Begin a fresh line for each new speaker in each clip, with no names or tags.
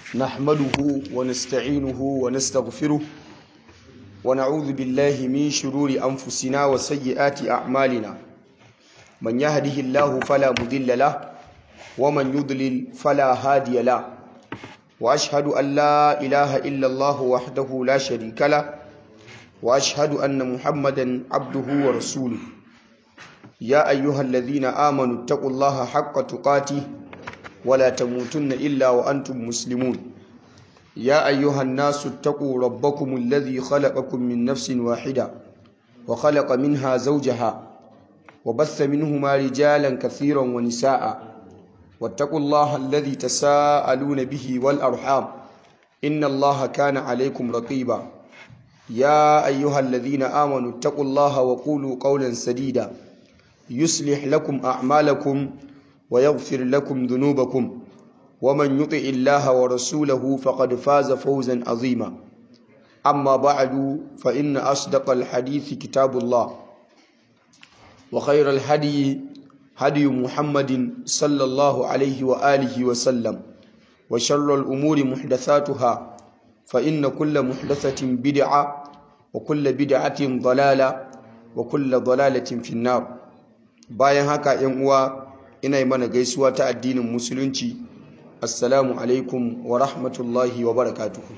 نحمده ونستعينه ونستغفره ونعوذ بالله من شرور أنفسنا وسيئات أعمالنا من يهده الله فلا مضل له ومن يضلل فلا هادي له وأشهد أن لا إله إلا الله وحده لا شريك له وأشهد أن محمدا عبده ورسوله يا أيها الذين آمنوا اتقوا الله حق تقاته ولا تموتن إلا وأنتم مسلمون يا أيها الناس اتقوا ربكم الذي خلقكم من نفس واحدة وخلق منها زوجها وبث منهما رجالا كثيرا ونساء واتقوا الله الذي تساءلون به والأرحام إن الله كان عليكم رقيبا يا أيها الذين آمنوا اتقوا الله وقولوا قولا سديدا يصلح لكم أعمالكم ويغفر لكم ذنوبكم ومن يطع الله ورسوله فقد فاز فوزا عظيما أما بعد فإن أصدق الحديث كتاب الله وخير الهدي هدي محمد صلى الله عليه وآله وسلم وشر الأمور محدثاتها فإن كل محدثة بدعة وكل بدعة ضلالة وكل ضلالة في النار bayan haka yan uwa ina yi mana gaisuwa ta addinin musulunci assalamu alaikum wa rahmatullahi wa barakatuhu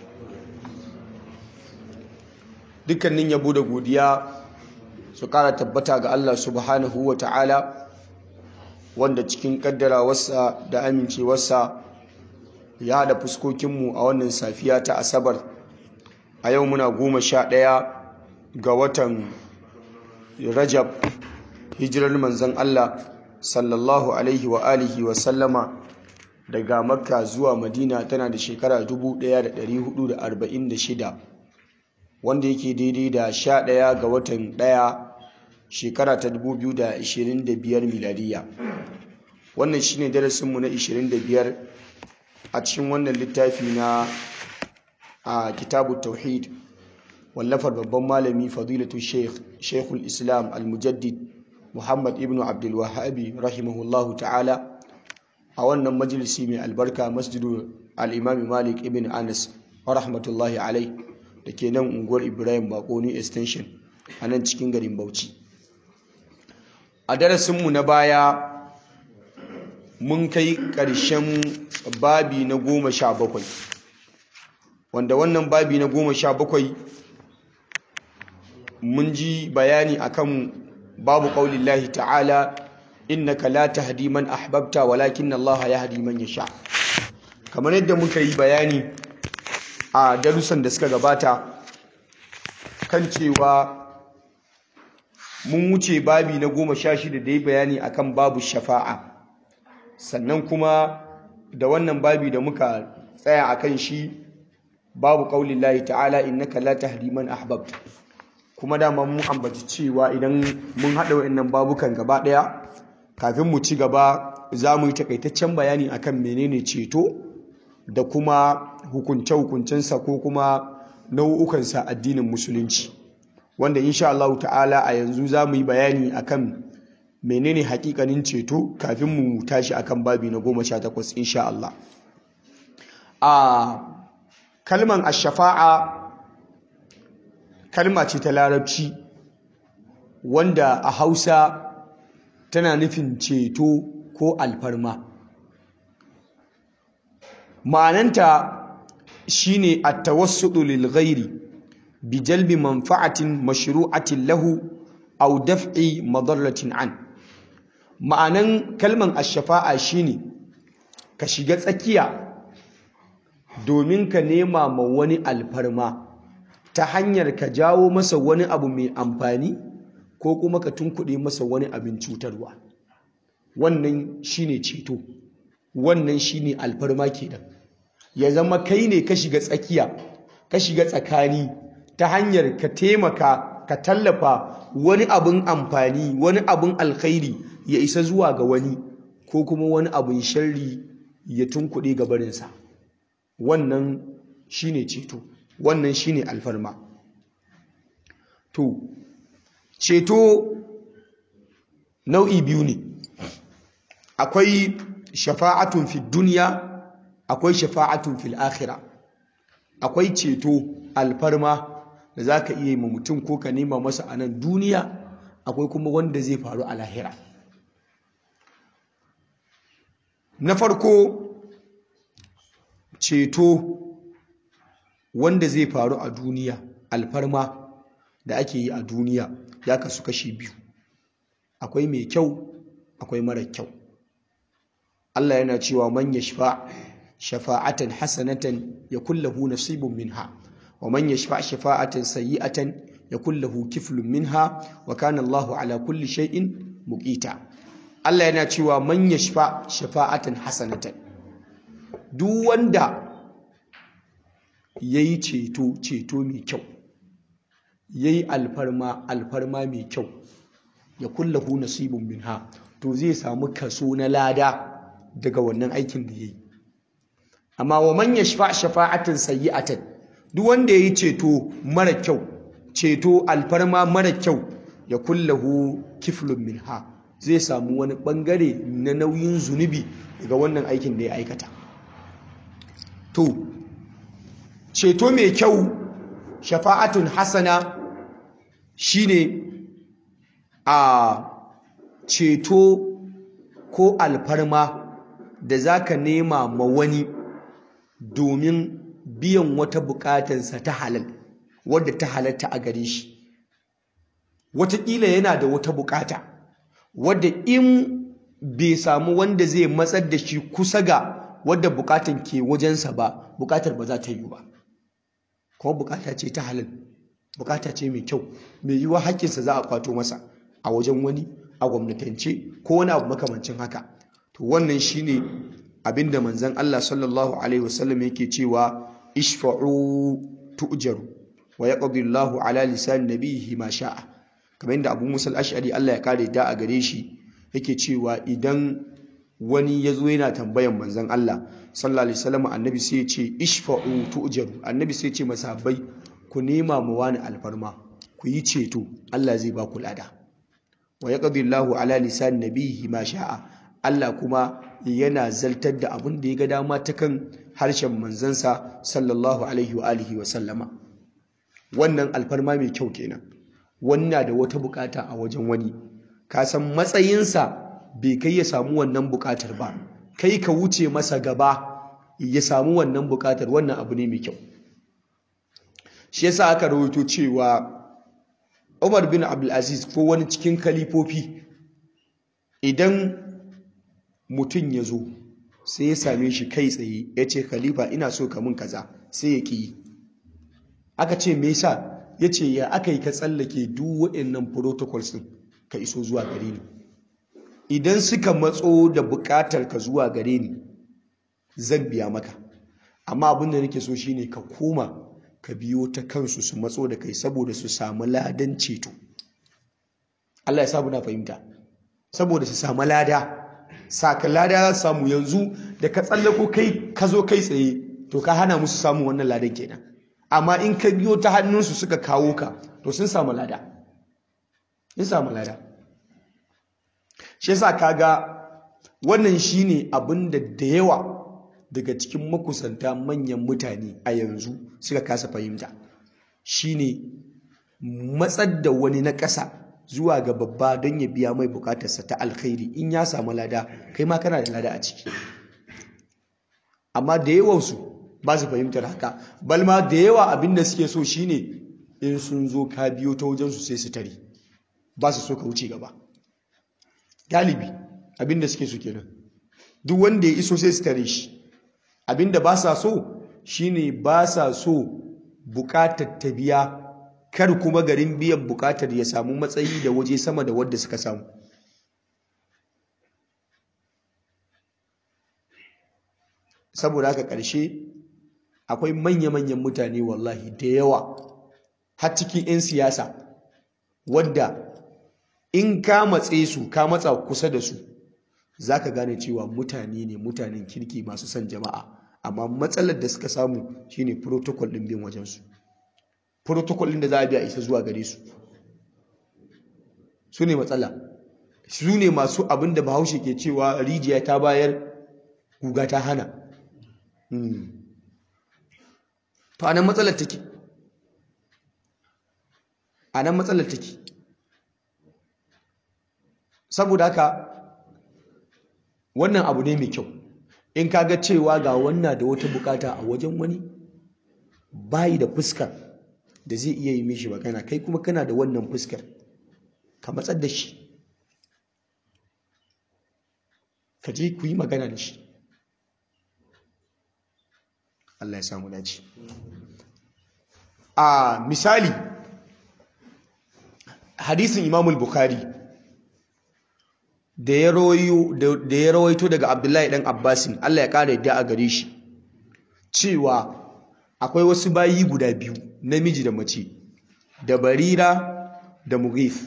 dukkanin yabo da godiya su kara tabbata ga Allah subhanahu wa ta'ala wanda cikin kaddarawarsa da amincewarsa ya haɗa fuskokinmu a wannan safiya ta asabar a yau muna goma sha ɗaya ga watan rajab hijirar manzon Allah sallallahu alaihi wa alihi wa sallama daga makka zuwa madina tana da shekara 1446 wanda yake daidai da 11 ga watan 1 shekara ta 2025 miladiya wannan shine darasinmu na 25 a cikin wannan littafi na a kitabu tauhid wallafar babban malami fadilatu sheikh sheikhul islam al-mujaddid Muhammad ibn Abdul Wahhabi rahimahullahu ta'ala a wannan majalisi mai albarka masjidu al-Imam Malik ibn Anas rahmatullahi alai da ke nan unguwar Ibrahim Bakoni extension a nan cikin garin Bauchi a darasinmu na baya mun kai ƙarshen babi na goma sha bakwai wanda wannan babi na goma sha bakwai mun ji bayani akan babu ƙaunin lahi ta'ala innaka la tahdi man ahbabta walakin Allah yahdi man yasha kamar yadda muka yi bayani a darussan da suka gabata kan cewa mun wuce babi na goma sha shida da ya bayani akan babu shafa'a sannan kuma da wannan babi da muka tsaya akan shi babu ƙaunin lahi ta'ala innaka la tahdi man ahbabta kuma dama mun ambaci cewa idan mun haɗa wa'annan babukan gaba ɗaya kafin mu ci gaba za mu yi takaitaccen bayani akan menene ceto da kuma hukunce-hukuncensa ko kuma nau'ukansa addinin musulunci wanda insha Allah ta'ala a yanzu za mu yi bayani akan menene hakikanin ceto kafin mu tashi akan babi na goma sha takwas insha Allah a kalman ashafa'a kalma ce ta larabci wanda a hausa tana nufin ceto ko alfarma ma'ananta shine at-tawassudu lil ghairi bi jalbi manfa'atin mashru'atin lahu aw daf'i madarratin an ma'anan kalman ash-shafa'a shine ka shiga tsakiya domin ka nema ma wani alfarma ta hanyar ka jawo masa wani abu mai amfani ko kuma ka tunkuɗe masa wani abin cutarwa wannan shine ceto wannan shine alfarma kenan ya zama kai ne ka shiga tsakiya ka shiga tsakani ta hanyar ka taimaka ka tallafa wani abin amfani wani abin alkhairi ya isa zuwa ga wani ko kuma wani abin sharri ya tunkuɗe gabarinsa wannan shine ceto wannan shine alfarma to ceto nau'i biyu ne akwai shafa'atun fi duniya akwai shafa'atun fil akhirah akwai ceto alfarma da zaka iya yi ma mutum ko ka nema masa a nan duniya akwai kuma wanda zai faru a lahira na farko ceto wanda zai faru a duniya alfarma da ake yi a duniya ya kasu kashi biyu akwai mai kyau akwai mara kyau Allah yana cewa man yashfa shafa'atan hasanatan yakul lahu nasibun minha wa man yashfa shafa'atan sayyi'atan yakul lahu kiflun minha wa kana Allahu ala kulli shay'in muqita Allah yana cewa man yashfa shafa'atan hasanatan duk wanda yayi ceto ceto mai kyau yayi alfarma alfarma mai kyau ya kullahu nasibun minha to zai samu kaso na lada daga wannan aikin da yayi amma wa man yashfa shafa'atan sayyi'atan duk wanda yayi ceto mara kyau ceto alfarma mara kyau ya kullahu kiflun minha zai samu wani bangare na nauyin zunubi daga wannan aikin da ya aikata to ceto mai kyau shafa'atun hasana shine a ceto ko alfarma da zaka nema ma wani domin biyan wata bukatansa ta halal wadda ta halatta a gare shi wataƙila yana da wata bukata wadda in bai samu wanda zai matsar da shi kusa ga wadda bukatan ke wajensa ba bukatar ba za ta yi ba kuma bukata ce ta halal bukata ce mai kyau mai yiwuwa haƙƙinsa za a kwato masa a wajen wani a gwamnatance ko wani abu makamancin haka to wannan shine abinda manzon Allah sallallahu alaihi wasallam yake cewa ishfa'u tu'jaru wa yaqdi Allahu ala lisan nabiyhi ma sha'a kamar yadda Abu Musa al-Ash'ari Allah ya kare da a gare shi yake cewa idan wani ya zo yana tambayan manzon Allah sallallahu alaihi wasallam annabi sai ya ce ishfa'u tu'jaru annabi sai ya ce masahabbai ku nema mu wani alfarma ku yi ceto Allah zai ba ku lada wa yaqdi Allahu ala lisan nabiyhi ma sha'a Allah kuma yana zaltar da abin da ya ga dama ta kan harshen manzansa sallallahu alaihi wa alihi wa sallama wannan alfarma mai kyau kenan wannan da wata bukata a wajen wani ka san matsayinsa bai kai ya samu wannan bukatar ba kai ka wuce masa gaba ya samu wannan bukatar wannan abu ne mai kyau shi yasa aka rawaito cewa Umar bin Abdulaziz ko wani cikin kalifofi idan mutum ya zo sai ya same shi kai tsaye ya ce khalifa ina so ka mun kaza sai ya ƙi aka ce me yasa ya ce ya aka yi ka tsallake duk waɗannan protocols ɗin ka iso zuwa gare ni idan suka matso da buƙatar ka zuwa gare ni zan biya maka amma abin da nake so shine ka koma ka biyo ta kansu su matso da kai saboda su samu ladan ceto Allah ya sabu na fahimta saboda su samu lada saka lada za su samu yanzu da ka tsallako kai ka zo kai tsaye to ka hana musu samun wannan ladan kenan amma in ka biyo ta hannunsu suka kawo ka to sun samu lada sun samu lada shi yasa kaga wannan shine abin da da yawa daga cikin makusanta manyan mutane a yanzu suka kasa fahimta shine matsar da wani na ƙasa zuwa ga babba don ya biya mai bukatarsa ta alkhairi in ya samu lada kai ma kana da lada a ciki amma da yawansu ba su fahimtar haka balma da yawa abin da suke so shine in sun zo ka biyo ta wajensu sai su tare ba su so ka wuce gaba galibi abin da suke so kenan duk wanda ya iso sai su tare shi abin da ba sa so shine ba sa so bukatar ta biya kar kuma garin biyan bukatar ya samu matsayi da waje sama da wadda suka samu saboda haka ƙarshe akwai manya-manyan mutane wallahi da yawa har cikin 'yan siyasa wadda in ka matse su ka matsa kusa da su za ka gane cewa mutane ne mutanen kirki masu son jama'a amma matsalar da suka samu shine protocol ɗin bin wajensu protocol ɗin da za a biya isa zuwa gare su su ne matsala su ne masu abin da bahaushe ke cewa rijiya ta bayar guga ta hana to anan matsalar take anan matsalar take saboda haka wannan abu ne mai kyau in kaga cewa ga wannan da wata bukata a wajen wani bayi da fuskar da zai iya yi mishi magana kai kuma kana da wannan fuskar ka matsar da shi ka je ku yi magana da shi Allah ya samu dace a misali hadisin imamul bukhari da ya rawaito daga abdullahi dan abbasin Allah ya kara yadda a gare shi cewa akwai wasu bayi guda biyu namiji da mace da barira da mughith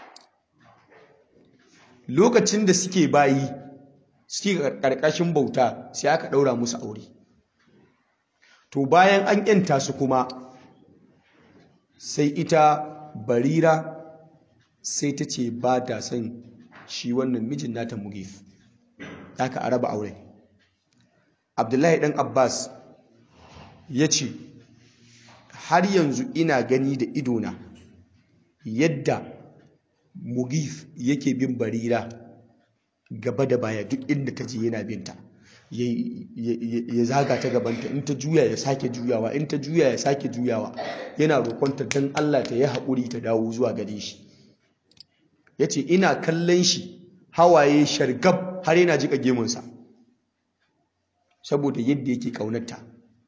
lokacin da suke bayi suke karkashin bauta sai aka daura musu aure to bayan an yanta su kuma sai ita barira sai ta ce ba ta son shi wannan mijin nata mughith haka a raba aure abdullahi dan abbas ya ce har yanzu ina gani da idona yadda mugif yake bin barira gaba da baya duk inda ta je yana binta ya zaga ta gabanta in ta juya ya sake juyawa in ta juya ya sake juyawa yana roƙonta don Allah ta yi haƙuri ta dawo zuwa gare shi ya ce ina kallon shi hawaye shargab har yana jiƙa gemunsa saboda yadda yake ƙaunarta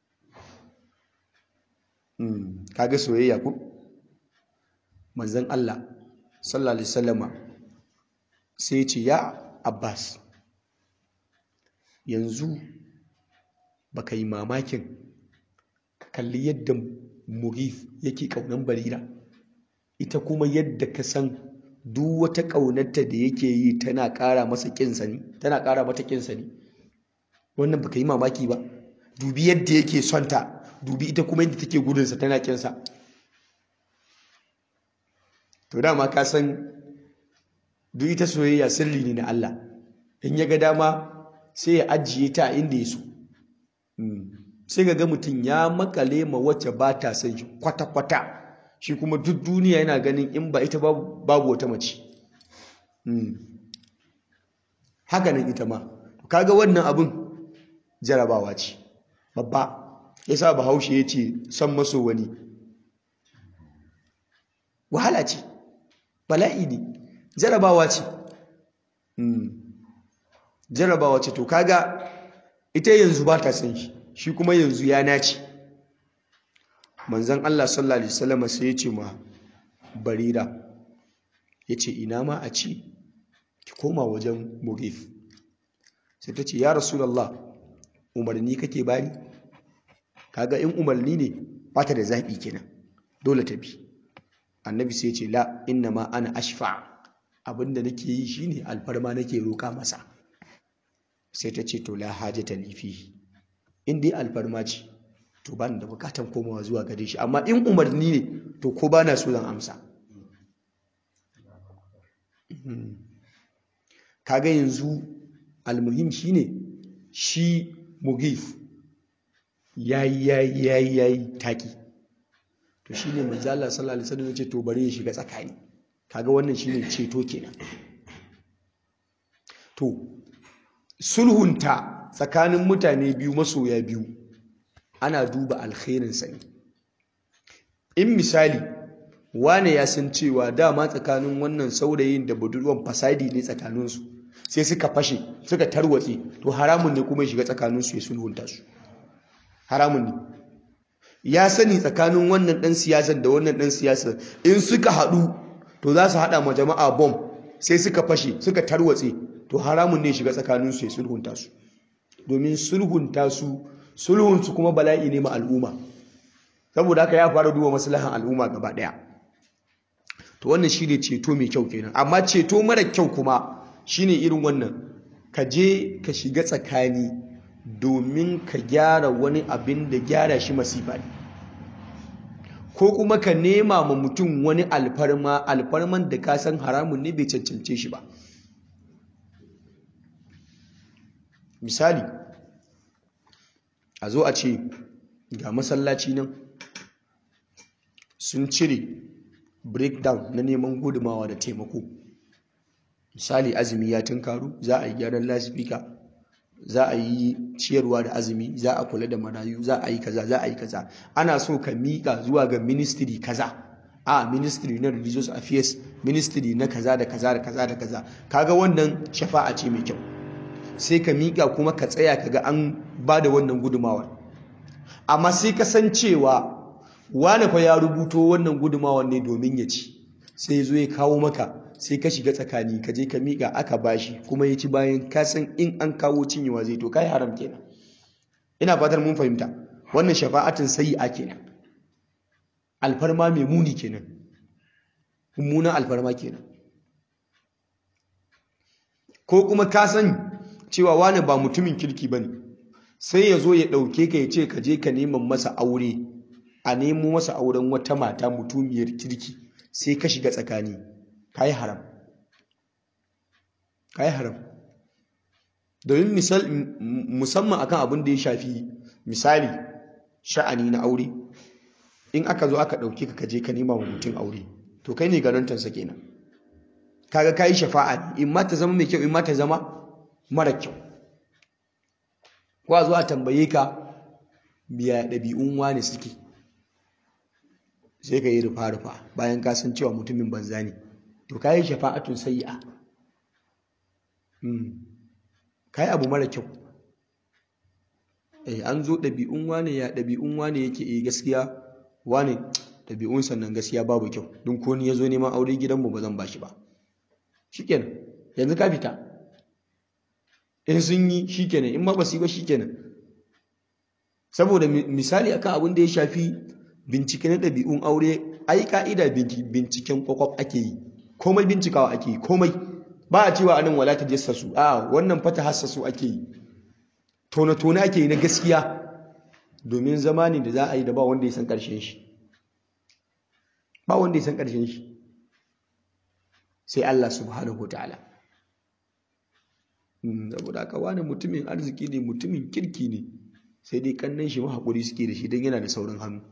kaga soyayya ku manzon Allah sallallahu alaihi wasallama sai ce ya Abbas yanzu baka yi mamakin ka kalli yadda Mughith yake kaunan Barira ita kuma yadda ka san duk wata kaunarta da yake yi tana ƙara masa kinsa ne tana ƙara mata kinsa ne wannan baka yi mamaki ba dubi yadda yake son ta dubi ita kuma yadda take gudunsa tana kinsa to dama ka san duk ita soyayya sirri ne na Allah in ya ga dama sai ya ajiye ta inda ya so sai ga mutum ya makale ma wacce ba ta son shi kwata-kwata shi kuma duk duniya yana ganin in ba ita babu wata mace haka nan ita ma kaga wannan abin jarabawa ce babba ya sa bahaushe ya ce son maso wani wahala ce bala'i ne jarabawa ce jarabawa ce to kaga ita yanzu ba ta san shi shi kuma yanzu ya nace manzan Allah sallallahu alaihi wasallam sai ya ce ma barira ya ce ina ma a ci ki koma wajen mugif sai ta ce ya rasulallah umarni kake bani kaga in umarni ne ba ta da zaɓi kenan dole ta bi annabi sai ce la inna ma ana ashfa abinda nake yi shine alfarma nake roƙa masa sai ta ce to la hajata li fi in dai alfarma ce to ba da bukatan komawa zuwa gare shi amma in umarni ne to ko ba na so zan amsa kaga yanzu almuhim shine shi mugif yayi yayi yayi yayi taki to shine manzo Allah sallallahu alaihi wasallam yace to bari ya shiga tsakani kaga wannan shine ceto kenan to sulhunta tsakanin mutane biyu masoya biyu ana duba alkhairin sa ne in misali wane ya san cewa dama tsakanin wannan saurayin da budurwan fasadi ne tsakaninsu sai suka fashe suka tarwatse to haramun ne kuma ya shiga tsakaninsu ya sulhunta su haramun ne ya sani tsakanin wannan ɗan siyasar da wannan ɗan siyasar in suka haɗu to za su haɗa ma jama'a bom sai suka fashe suka tarwatse to haramun ne shiga tsakaninsu ya sulhunta su domin sulhunta su sulhunsu kuma bala'i ne ma al'umma saboda haka ya fara duba maslahan al'umma gaba ɗaya to wannan shine ceto mai kyau kenan amma ceto mara kyau kuma shine irin wannan ka je ka shiga tsakani domin ka gyara wani abin da gyara shi masifa ne ko kuma ka nema ma mutum wani alfarma alfarman da ka san haramun ne bai cancance shi ba misali a zo a ce ga masallaci nan sun cire breakdown na neman gudumawa da taimako misali azumi ya tunkaru za a yi gyaran lasifika za a yi ciyarwa da azumi za a kula da marayu za a yi kaza za a yi kaza ana so ka miƙa zuwa ga ministry kaza a ministry na religious affairs ministry na kaza da kaza da kaza da kaza kaga wannan shafa'a ce mai kyau sai ka miƙa kuma ka tsaya kaga an ba da wannan gudumawar amma sai ka san cewa wane fa ya rubuto wannan gudumawar ne domin ya ci sai ya zo ya kawo maka sai ka shiga tsakani ka je ka miƙa aka bashi kuma ya ci bayan ka san in an kawo cinyewa zai to kai haram kenan ina fatar mun fahimta wannan shafa'atin sayyi'a kenan alfarma mai muni kenan mummunan alfarma kenan ko kuma ka san cewa wani ba mutumin kirki bane sai ya zo ya ɗauke ka ya ce ka je ka neman masa aure a nemo masa auren wata mata mutumiyar kirki sai ka shiga tsakani ka yi haram ka yi haram domin musamman akan abin da ya shafi misali sha'ani na aure in aka zo aka ɗauke ka kaje ka nema wa mutum aure to kai ne garantansa kenan kaga ka yi shafa'a in ma ta zama mai kyau in ma ta zama mara kyau ko a zo a tambaye ka biya ɗabi'un wani suke sai ka yi rufa-rufa bayan ka san cewa mutumin banza ne to ka yi shafa'atun sayi'a ka yi abu mara kyau eh an zo ɗabi'un wane ya ɗabi'un wane yake eh gaskiya wane ɗabi'un sannan gaskiya babu kyau don ko ni ya zo neman aure gidanmu ba zan bashi ba shikenan yanzu ka fita in sun yi shikenan in ma ba su yi ba shikenan saboda misali akan abin da ya shafi bincike na ɗabi'un aure ai ka'ida binciken kwakwaf ake yi komai bincikawa ake yi komai ba a cewa anan wala ta jassasu a wannan fata hassasu ake yi tone-tone ake yi na gaskiya domin zamani da za a yi da ba wanda ya san ƙarshen shi ba wanda ya san ƙarshen shi sai Allah subhanahu ta'ala saboda aka wani mutumin arziki ne mutumin kirki ne sai dai kannan shi mahaƙuri suke da shi don yana da saurin hannu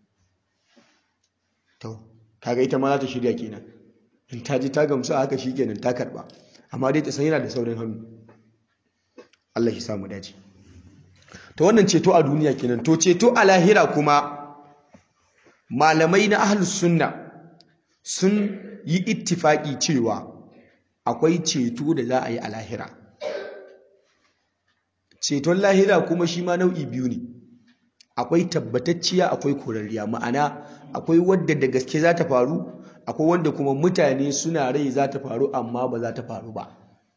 to kaga ita ma za ta shirya kenan in ta ji ta gamsu a haka kenan ta karba amma dai ta san yana da saurin hannu Allah shi samu dace to wannan ceto a duniya kenan to ceto a lahira kuma malamai na ahlus sunna sun yi ittifaki cewa akwai ceto da za a yi a lahira ceton lahira kuma shi ma nau'i biyu ne akwai tabbatacciya akwai korarriya ma'ana akwai wadda da gaske za ta faru akwai wanda kuma mutane suna rai za ta faru amma ba za ta faru ba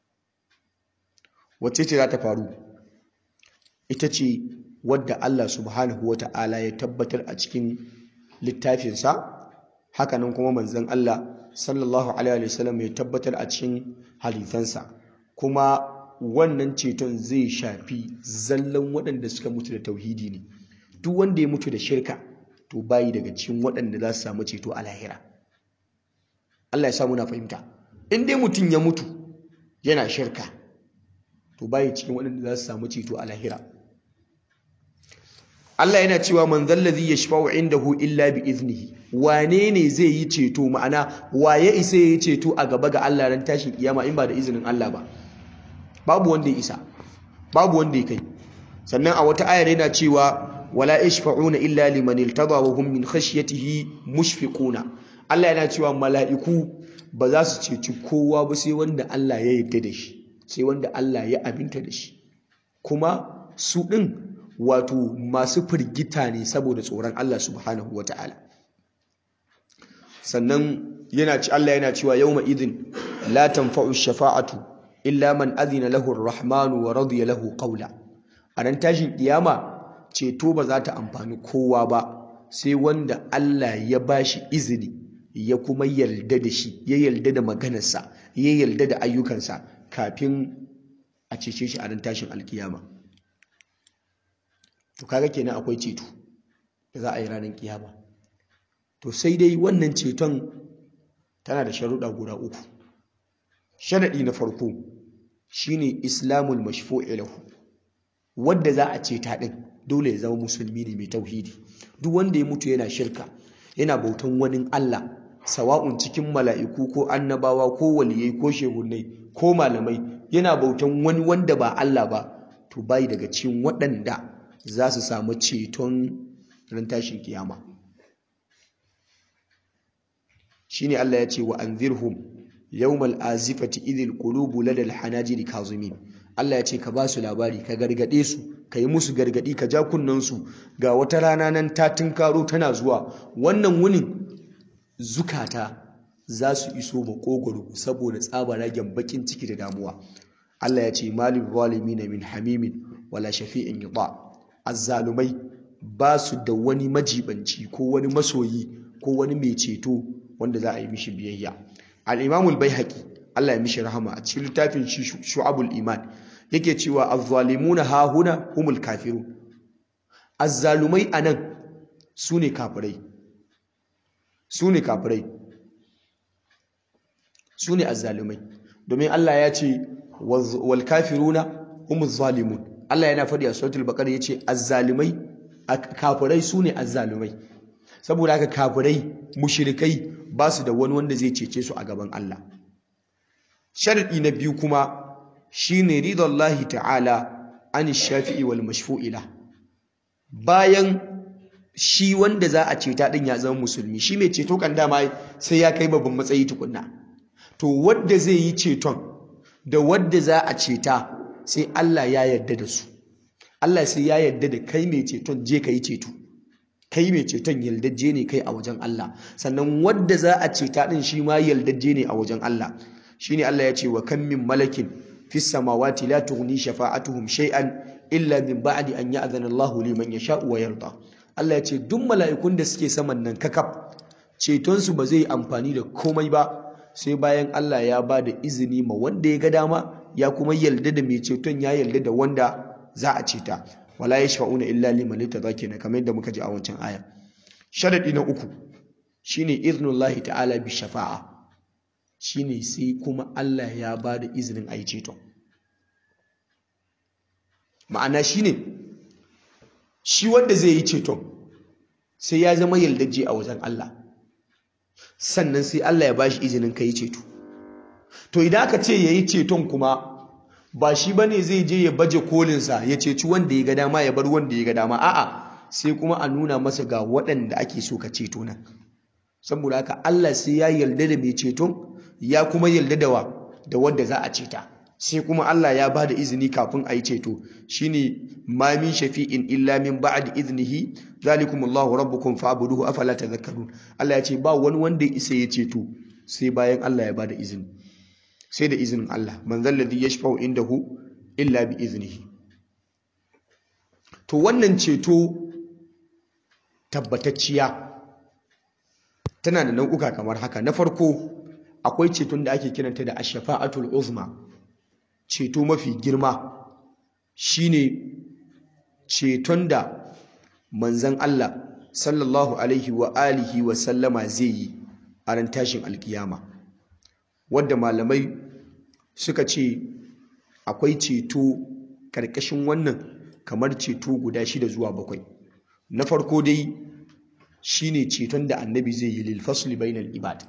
wacce ce za ta faru ita ce wadda Allah subhanahu wa ta'ala ya tabbatar a cikin littafinsa hakanan kuma manzon Allah sallallahu alaihi wasallam ya tabbatar a cikin halittansa kuma wannan ceton zai shafi zallan waɗanda suka mutu da tauhidi ne duk wanda ya mutu da shirka to bayi daga cikin waɗanda za su samu ceto a lahira Allah ya samu na fahimta in dai mutum ya mutu yana shirka to bayi cikin waɗanda za su samu ceto a lahira Allah yana cewa man zallazi yashfa'u indahu illa bi iznihi wane ne zai yi ceto ma'ana waye isa yi ceto a gaba ga Allah ran tashin kiyama in ba da izinin Allah ba babu wanda ya isa babu wanda ya kai sannan a wata ayar yana cewa wala yashfa'una illa liman irtada wa hum min khashyatihi mushfiquna Allah yana cewa mala'iku ba za su ceci kowa ba sai wanda Allah ya yarda da shi sai wanda Allah ya aminta da shi kuma su din wato masu firgita ne saboda tsoron Allah subhanahu wata'ala sannan yana ci Allah yana cewa yawma idin la tanfa'u shafa'atu illa man azina lahu ar-rahmanu wa radiya lahu qawla a ran tashin kiyama ceto ba za ta amfani kowa ba sai wanda Allah ya bashi izini ya kuma yarda da shi ya yarda da maganarsa ya yarda da ayyukansa kafin a cece shi a ran tashin alkiyama to kaga kenan akwai ceto da za a yi ranar kiyama to sai dai wannan ceton tana da sharuɗa guda uku sharaɗi na farko shine islamul mashfu'i lahu wadda za a ceta ɗin dole ya zama musulmi ne mai tauhidi duk wanda ya mutu yana shirka yana bautan wani Allah sawa'un cikin mala'iku ko annabawa ko waliyai ko shehunai ko malamai yana bautan wani wanda ba Allah ba to bai daga cikin waɗanda za su samu ceton ran tashin kiyama shine Allah ya ce wa anzirhum yawmal azifati idhil qulubu ladal hanajiri kazimin Allah ya ce ka ba su labari ka gargade su ka yi musu gargadi ka ja kunnen su ga wata rana nan ta tunkaro tana zuwa wannan wunin zukata za su iso makogoro saboda tsabaragen bakin ciki da damuwa Allah ya ce malil zalimin min hamimin wala shafi'in yuta azzalumai ba su da wani majibanci ko wani masoyi ko wani mai ceto wanda za a yi mishi biyayya al-imamul baihaqi Allah ya mishi rahama a cikin littafin shu'abul iman yake cewa az-zalimuna ha huna humul kafirun azzalumai anan sune kafirai sune kafirai sune azzalumai domin Allah ya ce wal kafiruna humuz zalimun Allah yana faɗi a suratul baqara yace azzalumai kafirai sune azzalumai saboda haka kafirai mushrikai ba su da wani wanda zai cece su a gaban Allah sharadi na biyu kuma shine ridallahi ta'ala an shafi'i wal mashfu'ila bayan shi wanda za a ceta din ya zama musulmi shi mai ceto kan dama sai ya kai babban matsayi tukunna to wanda zai yi ceton da wanda za a ceta sai Allah ya yarda da su Allah sai ya yarda da kai mai ceton je ka yi ceto kai mai ceton yaldajje ne kai a wajen Allah sannan wadda za a ceta din shi ma yaldajje ne a wajen Allah shine Allah ya ce wa kam min malakin fis samawati la tughni shafa'atuhum shay'an illa min ba'di an ya'zana Allah liman yasha'u wa yarda Allah ya ce duk mala'ikun da suke saman nan kakaf ceton su ba zai amfani da komai ba sai bayan Allah ya ba da izini ma wanda ya ga dama ya kuma yarda da mai ceton ya yarda da wanda za a ceta wala yashfa'una illa liman na kamar yadda muka ji a wancan aya sharadi na uku shine iznullahi ta'ala bi shafa'a shine sai kuma Allah ya ba da izinin a yi ceton ma'ana shine shi wanda zai yi ceton sai ya zama yaldaje a wajen Allah sannan sai Allah ya ba shi izinin ka yi ceto to idan aka ce ya yi ceton kuma ba shi ba ne zai je ya baje kolinsa ya ceci wanda ya ga dama ya bar wanda ya ga dama a'a sai kuma a nuna masa ga waɗanda ake so ka ceto nan saboda haka Allah sai ya yarda da mai ceton ya kuma yarda da wa da wanda za a ceta sai kuma Allah ya ba da izini kafin a yi ceto shine ma min shafi'in illa min ba'di iznihi zalikum Allahu rabbukum fa'buduhu afala tadhakkarun Allah ya ce ba wani wanda ya isa ya ceto sai bayan Allah ya ba da izini sai da izinin Allah man zalladhi yashfa'u indahu illa bi iznihi to wannan ceto tabbatacciya tana da nau'uka kamar haka na farko akwai ceton da ake kiranta da ash-shafa'atul uzma ceto mafi girma shine ceton da manzon Allah sallallahu alaihi wa alihi wa sallama zai yi a ran tashin alkiyama wadda malamai suka ce akwai ceto karkashin wannan kamar ceto guda shida zuwa bakwai na farko dai shine ceton da annabi zai yi lil fasli bainal ibad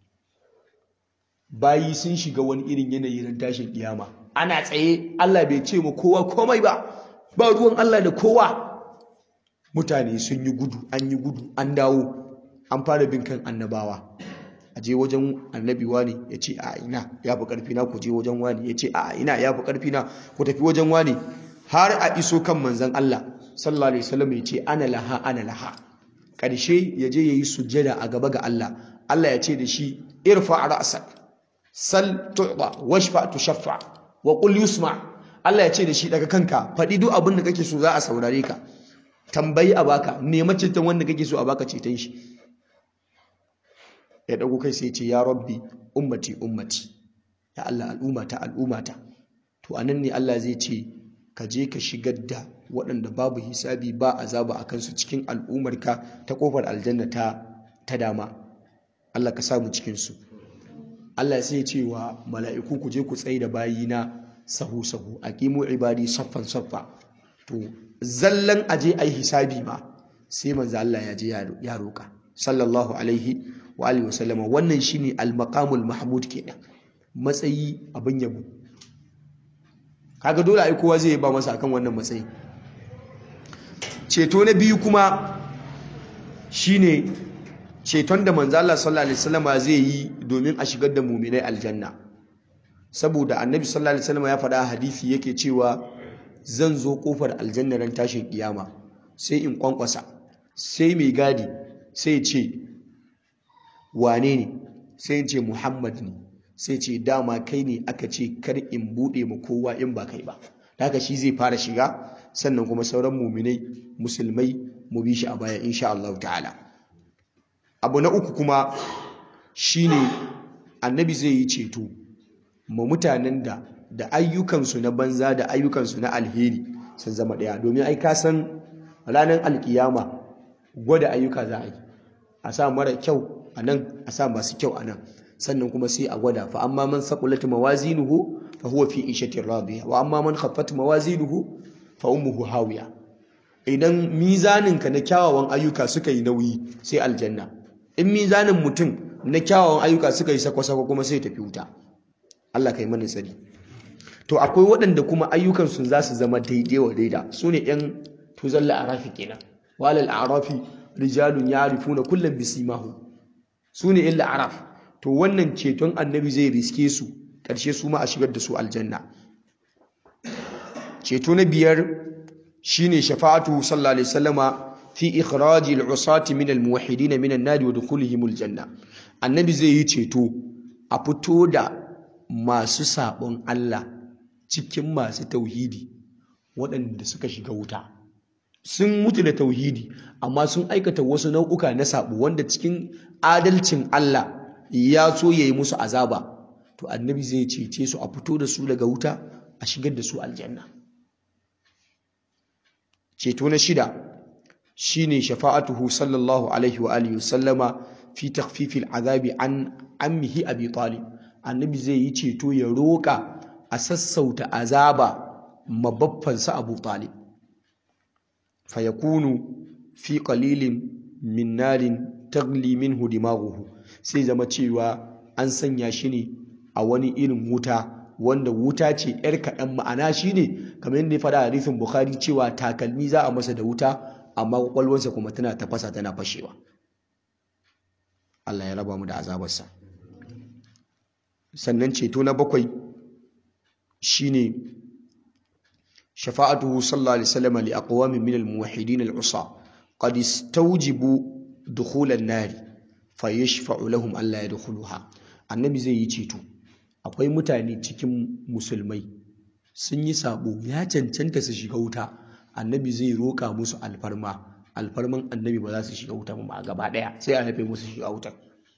bayi sun shiga wani irin yanayi ran tashin kiyama ana tsaye Allah bai ce mu kowa komai ba ba ruwan Allah da kowa mutane sun yi gudu an yi gudu an dawo an fara bin kan annabawa a je wajen annabi wani ya ce a ina ya fi ƙarfi na ku je wajen wani ya ce a ina ya fi ƙarfi na ku tafi wajen wani har a iso kan manzan Allah sallallahu alaihi wasallam ya ce ana laha ana laha ƙarshe ya je ya yi sujjada a gaba ga Allah Allah ya ce da shi irfa ra'sak sal tu'ta washfa tushaffa wa qul yusma Allah ya ce da shi daga kanka faɗi duk abin da kake so za a saurare ka tambayi a baka nema ceton wanda kake so a baka ceton shi ya dago kai sai ce ya rabbi ummati ummati ya Allah al'ummata al'ummata to anan ne Allah zai ce ka je ka shigar da waɗanda babu hisabi ba azaba a kansu cikin al'ummarka ta kofar aljanna ta ta dama Allah ka samu cikin su Allah sai ya ce wa mala'iku ku je ku tsaye da bayina sahu sahu aqimu ibadi saffan saffa to zallan aje ai hisabi ma sai manzo Allah ya je ya roka sallallahu alaihi wa alihi wasallama wannan shine al-maqamul mahmud kenan matsayi abin yabo kaga dole ai kowa zai ba masa akan wannan matsayi ceto na biyu kuma shine ceton da manzo Allah sallallahu alaihi wasallama zai yi domin a shigar da mu'minai aljanna saboda annabi sallallahu alaihi wasallama ya faɗa a hadisi yake cewa zan zo kofar aljanna ran tashin kiyama sai in kwankwasa sai mai gadi sai ce wane ne sai ce muhammad ne sai ce dama kai ne aka ce kar in buɗe ma kowa in ba kai ba haka shi zai fara shiga sannan kuma sauran muminai musulmai mu bi shi a baya insha Allah ta'ala abu na uku kuma shine annabi zai yi ceto ma mutanen da da ayyukansu na banza da ayyukansu na alheri sun zama ɗaya domin ai ka san ranar alkiyama gwada ayyuka za a yi a sa mara kyau a nan a sa masu kyau a nan sannan kuma sai a gwada fa amma man saqulat mawazinuhu fa huwa fi ishatin radiya wa amma man khaffat mawazinuhu fa ummuhu hawiya idan mizanin ka na kyawawan ayyuka suka yi nauyi sai aljanna in mizanin mutum na kyawawan ayyuka suka yi sako-sako kuma sai tafi wuta Allah kai mana tsari to akwai waɗanda kuma ayyukan su za su zama daidai wa daida su ne yan tuzalla arafi kenan walal arafi rijalun ya'rifuna kullam bisimahu su ne illa araf to wannan ceton annabi zai riske su ƙarshe su ma a shigar da su aljanna ceto na biyar shine shafa'atu sallallahu alaihi wasallama fi ikhraji al-usati min al-muwahhidin min an-nar wa dukhulihim al-janna annabi zai yi ceto a fito da masu sabon Allah cikin masu tauhidi waɗanda suka shiga wuta sun mutu da tauhidi amma sun aikata wasu nau'uka na sabo wanda cikin adalcin Allah ya so ya yi musu azaba to annabi zai cece su a fito da su daga wuta a shigar da su aljanna ceto na shida shine shafa'atuhu sallallahu alaihi wa alihi sallama fi takhfifil azabi an ammihi abi talib annabi zai yi ceto ya roka a sassauta azaba mabaffansa abu talib fayakunu fi qalilin min narin tagli minhu dimaghuhu sai zama cewa an sanya shi ne a wani irin wuta wanda wuta ce yar kaɗan ma'ana shi ne kamar yadda ya faɗa a hadisin bukhari cewa takalmi za a masa da wuta amma kwakwalwarsa kuma tana tafasa tana fashewa Allah ya raba mu da azabarsa sannan ceto na bakwai shine shafa'atuhu sallallahu alaihi wasallam li aqwamin min al-muwahhidin al-usa qad istawjibu dukhul an-nar fayashfa'u lahum alla yadkhuluha annabi zai yi ceto akwai mutane cikin musulmai sun yi sabo ya cancanta su shiga wuta annabi zai roka musu alfarma alfarman annabi ba za su shiga wuta ba gaba daya sai a haife musu shiga wutar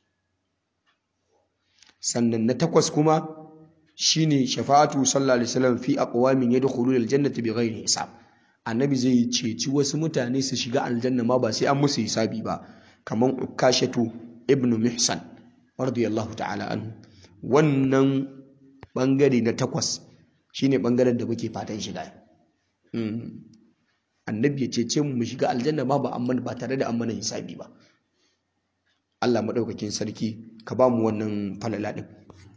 sannan na takwas kuma shine shafa'atu sallallahu alaihi wasallam fi aqwamin yadkhuluna aljannata bighairi hisab annabi zai ceci wasu mutane su shiga aljanna ma ba sai an musu hisabi ba kaman ukashatu ibn mihsan radiyallahu ta'ala anhu wannan bangare na takwas shine bangaren da muke fatan shiga annabi ya cece mu mu shiga aljanna ma ba amma ba tare da an mana hisabi ba Allah madaukakin sarki ka ba mu wannan falala din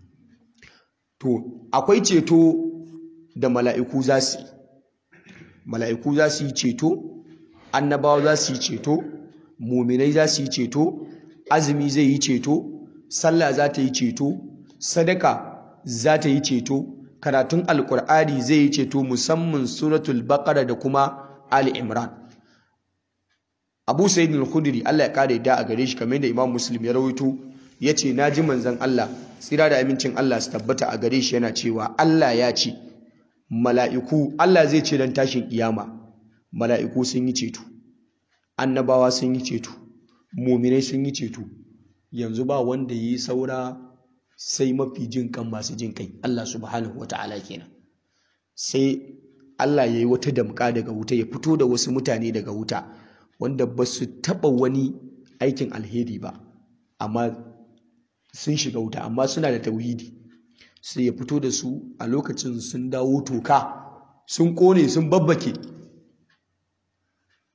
to akwai ceto da mala'iku za su mala'iku za su yi ceto annabawa za su yi ceto muminai za su yi ceto azumi zai yi ceto sallah za ta yi ceto sadaka za ta yi ceto karatun alkur'ani zai yi ceto musamman suratul baqara da kuma ali imran abu sayyid al-khudri Allah ya kare da a gare shi kamar da imam muslim ya rawaito yace naji manzon Allah tsira da amincin Allah su tabbata a gare shi yana cewa Allah ya ce mala'iku Allah zai ce dan tashin kiyama mala'iku sun yi ceto annabawa sun yi ceto muminai sun yi ceto yanzu ba wanda yi saura sai mafi jin kan masu jin kai Allah subhanahu wata'ala kenan sai Allah ya yi wata damka daga wuta ya fito da wasu mutane daga wuta wanda ba su taɓa wani aikin alheri ba amma sun shiga wuta amma suna da tauhidi sai ya fito da su a lokacin sun dawo toka sun kone sun babbake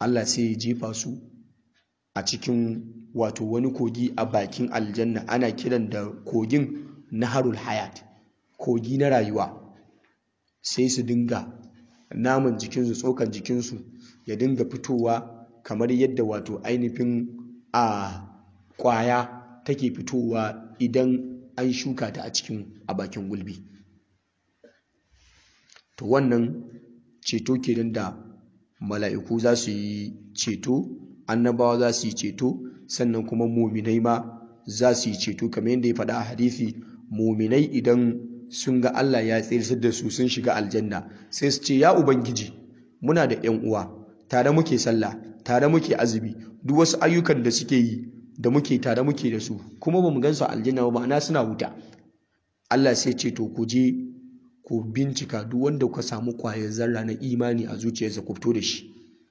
Allah sai ya jefa su a cikin wato wani kogi a bakin aljanna ana kiran da kogin naharul hayat kogi na rayuwa sai su dinga naman jikinsu tsokan jikinsu ya dinga fitowa kamar yadda wato ainihin a kwaya take fitowa idan an shuka ta a cikin a bakin gulbi to wannan ceto kenan da mala'iku za su yi ceto annabawa za su yi ceto sannan kuma muminai ma za su yi ceto kamar yadda ya faɗa a hadisi muminai idan sun ga Allah ya tsirsar da su sun shiga aljanna sai su ce ya ubangiji muna da ƴan uwa tare muke sallah tare muke azumi duk wasu ayyukan da suke yi da muke tare muke da su kuma bamu gan su aljanna ba ma'ana suna wuta Allah sai ce to ku je ku bincika duk wanda kuka samu kwayar zarra na imani a zuciyarsa ku fito da shi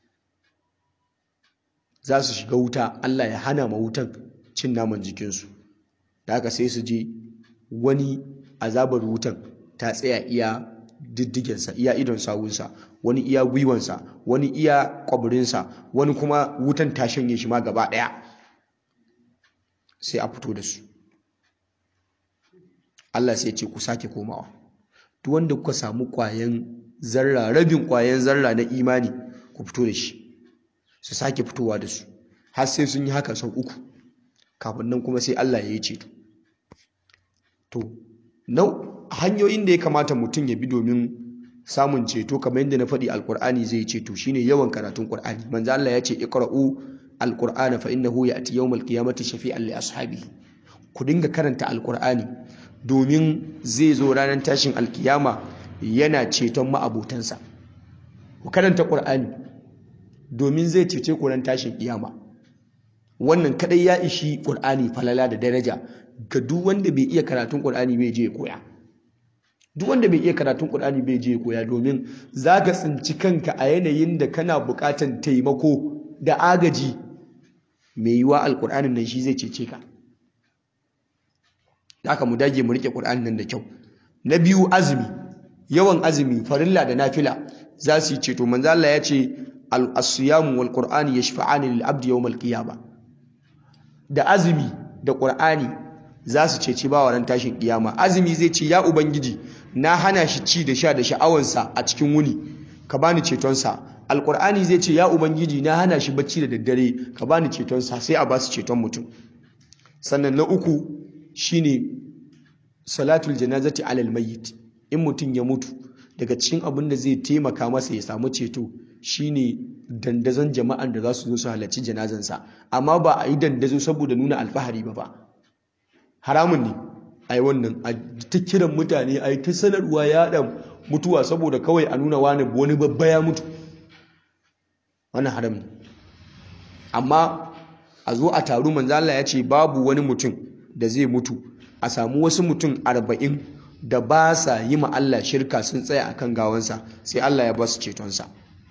za su shiga wuta Allah ya hana ma wutan cin naman jikinsu da haka sai su je wani azabar wutan ta tsaya iya diddigensa iya idon sawunsa wani iya gwiwansa wani iya kwabirinsa wani kuma wutan ta shanye shi ma gaba ɗaya sai a fito da su Allah sai ce ku sake komawa duk wanda kuka samu kwayan zarra rabin kwayan zarra na imani ku fito da shi su sake fitowa da su har sai sun yi haka sau uku kafin nan kuma sai Allah ya yi ceto to nau hanyoyin da ya kamata mutum ya bi domin samun ceto kamar yadda na faɗi alkur'ani zai ceto shine yawan karatun qur'ani manzo Allah ya ce iqra'u alqur'ana fa innahu ya'ti yawmal qiyamati shafi'an li ashabihi ku dinga karanta alkur'ani domin zai zo ranar tashin alkiyama yana ceton ma'abotansa ku karanta qur'ani domin zai cece ku ran tashin kiyama wannan kadai ya ishi qur'ani falala da daraja ga duk wanda bai iya karatun qur'ani bai je ya koya duk wanda bai iya karatun Qur'ani bai je koya domin zaka tsinci kanka a yanayin da kana buƙatan taimako da agaji mai yiwa alƙur'anin nan shi zai cece ka haka mu dage mu rike Qur'anin nan da kyau na biyu azumi yawan azumi farilla da nafila za su yi ceto manzo Allah ya ce al-asiyam wal qur'ani yashfa'ani lil abdi yawm al-qiyamah da azumi da Qur'ani za su ceci bawa ran tashin kiyama azumi zai ce ya ubangiji na hana shi ci da sha da sha'awansa a cikin wuni ka bani cetonsa alkur'ani zai ce ya ubangiji na hana shi bacci da daddare ka bani cetonsa sai a ba su ceton mutum sannan na uku shine salatul janazati alal mayyit in mutum ya mutu daga cikin abin da zai taimaka masa ya samu ceto shine dandazon jama'an da za su zo su halarci janazansa amma ba a yi dandazo saboda nuna alfahari ba ba haramun ne a yi wannan a ta kiran mutane a yi ta sanarwa ya ɗan mutuwa saboda kawai a nuna wani wani babba ya mutu wannan haram ne amma a zo a taru manzala ya ce babu wani mutum da zai mutu a samu wasu mutum arba'in da ba sa yi ma Allah shirka sun tsaya akan gawansa sai Allah ya ba su cetonsa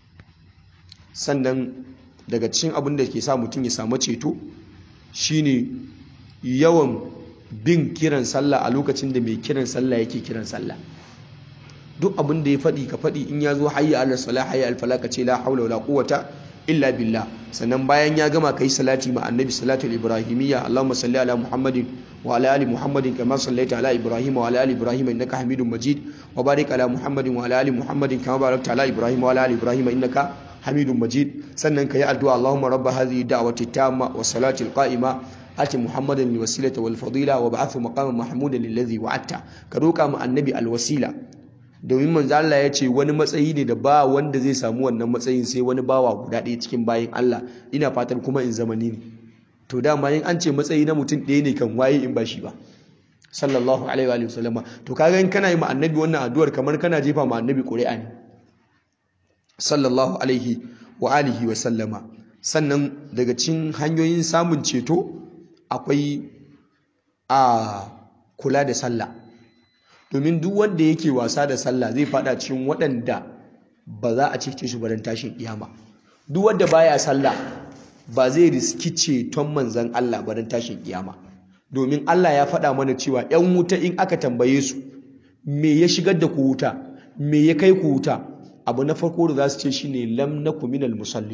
sannan daga cikin abin da ke sa mutum ya samu ceto shine yawan bin kiran sallah a lokacin da mai kiran sallah yake kiran sallah duk abin da ya faɗi ka faɗi in ya zo hayya ala salah hayya al falah ka ce la haula wala quwwata illa billah sannan bayan ya gama kai salati ma annabi salatu ibrahimiyya allahumma salli ala muhammadin wa ala ali muhammadin kama sallaita ala ibrahim wa ala ali ibrahim innaka hamidum majid wa barik ala muhammadin wa ala ali muhammadin kama barakta ala ibrahim wa ala ali ibrahim innaka hamidum majid sannan kai addu'a allahumma rabb hadhihi da'wati tamma wa salati al qa'ima ati muhammadan alwasilata wal fadila wa ba'athu maqaman mahmudan lillazi wa'atta ka roka mu annabi alwasila domin manzo Allah ya ce wani matsayi ne da ba wanda zai samu wannan matsayin sai wani bawa guda ɗaya cikin bayin Allah ina fatan kuma in zamani ne to dama in an ce matsayi na mutum ɗaya ne kan waye in ba shi ba sallallahu alaihi wa sallama to kaga in kana yi ma annabi wannan addu'ar kamar kana jefa ma annabi ƙuri'a ne sallallahu alaihi wa alihi wa sallama sannan daga cikin hanyoyin samun ceto akwai a kula da sallah domin duk wanda yake wasa da sallah zai fada cikin waɗanda ba za a cece shi baran tashin kiyama duk wanda baya sallah ba zai riski ceton manzon Allah baran tashin kiyama domin Allah ya faɗa mana cewa 'yan wuta in aka tambaye su me ya shigar da ku wuta me ya kai ku wuta abu na farko da za su ce shine lam naku minal musallin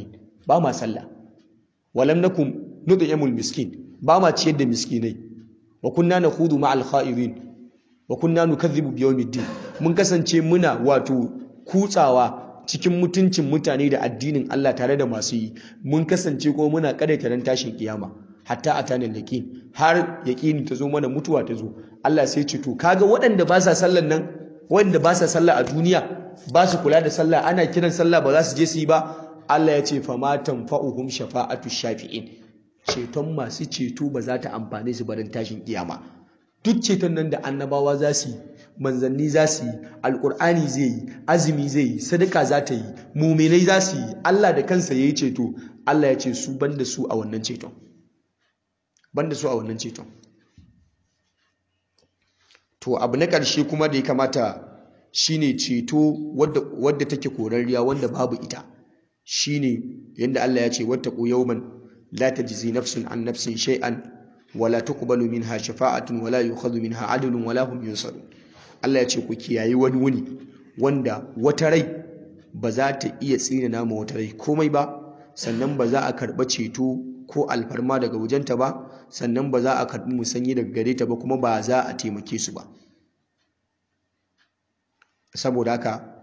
ba ma sallah walam nakum nud'imul miskin ba ma ciyar da miskinai wa kunna nakhudu ma'al kha'idin wa kunna nukadhibu biyawmiddin mun kasance muna wato kutsawa cikin mutuncin mutane da addinin Allah tare da masu yi mun kasance ko muna kadaita ran tashin kiyama hatta atanin yaqin har yaqini ta zo mana mutuwa ta zo Allah sai ce to kaga waɗanda ba sa sallan nan waɗanda ba sa sallah a duniya ba su kula da sallah ana kiran sallah ba za su je su yi ba Allah ya ce fama tanfa'uhum shafa'atu shafi'in ceton masu ceto ba za ta amfane su barin tashin kiyama duk ceton nan da annabawa za su yi manzanni za su yi alkur'ani zai yi azumi zai yi sadaka za ta yi muminai za su yi Allah da kansa ya yi ceto Allah ya ce su banda su a wannan ceton banda su a wannan ceton to abu na ƙarshe kuma da ya kamata shine ceto wadda take korarriya wanda babu ita shine yadda Allah ya ce wattaqu yawman la tajzi nafsun an nafsin shay'an wala tuqbalu minha shafa'atun wala yukhadhu minha 'adlun wala hum yunsarun Allah ya ce ku kiyayi wani wuni wanda wata rai ba za ta iya tsina nama wata rai komai ba sannan ba za a karɓa ceto ko alfarma daga wajenta ba sannan ba za a karɓi musanyi daga gare ta ba kuma ba za a taimake su ba saboda haka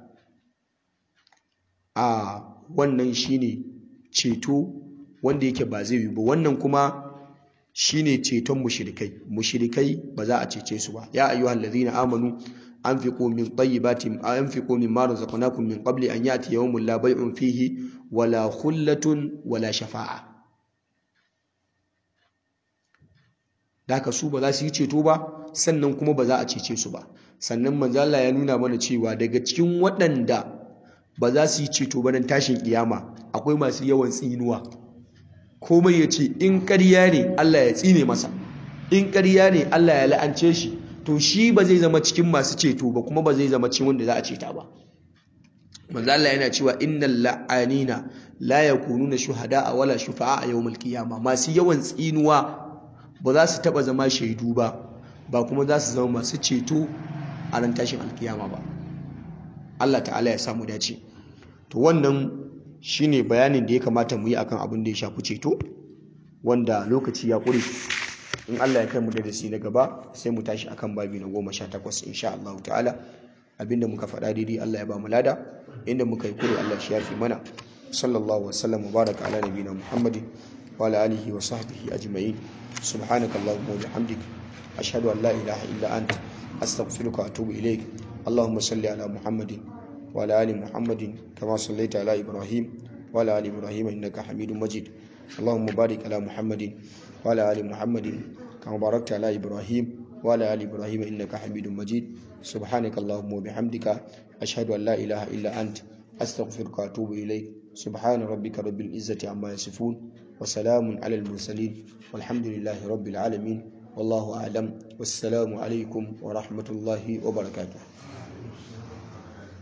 a wannan shine ceto wanda yake ba zai yi ba wannan kuma shine ceton mushrikai mushrikai ba za a cece su ba ya ayyuhal ladhina amanu anfiqu min tayyibati anfiqu mimma razaqnakum min qabli an ya'ti yawmun la bay'un fihi wala khullatun wala shafa'a daka su ba za su yi ceto ba sannan kuma ba za a cece su ba sannan manzo Allah ya nuna mana cewa daga cikin waɗanda ba za su yi ceto ba nan tashin kiyama akwai masu yawan tsinuwa komai ya ce in ƙarya ne Allah ya tsine masa in ƙarya ne Allah ya la'ance shi to shi ba zai zama cikin masu ceto ba kuma ba zai zama cikin wanda za a ceta ba manzo Allah yana cewa innal la'anina la yakununa shuhada'a wala shufa'a a yawmal qiyama masu yawan tsinuwa ba za su taba zama shaidu ba ba kuma za su zama masu ceto a ran tashin alkiyama ba Allah ta'ala ya samu dace to wannan shine bayanin da ya kamata mu yi akan abin da ya shafi ceto wanda lokaci ya ƙure in Allah ya kai mu da dasi na gaba sai mu tashi akan babi na goma sha takwas insha Allah ta'ala abinda muka faɗa daidai Allah ya ba mu lada inda muka yi kure Allah shi yafi mana sallallahu wasallam baraka ala nabiyina muhammadin wa ala alihi wa sahbihi ajma'in subhanaka allahumma wa bihamdik ashhadu an la ilaha illa anta astaghfiruka wa atubu ilaik اللهم صل على محمد وعلى ال محمد كما صليت على ابراهيم وعلى ال ابراهيم انك حميد مجيد اللهم بارك على محمد وعلى ال محمد كما باركت على ابراهيم وعلى ال ابراهيم انك حميد مجيد سبحانك اللهم وبحمدك اشهد ان لا اله الا انت استغفرك واتوب اليك سبحان ربك رب العزه عما يصفون وسلام على المرسلين والحمد لله رب العالمين والله اعلم والسلام عليكم ورحمه الله وبركاته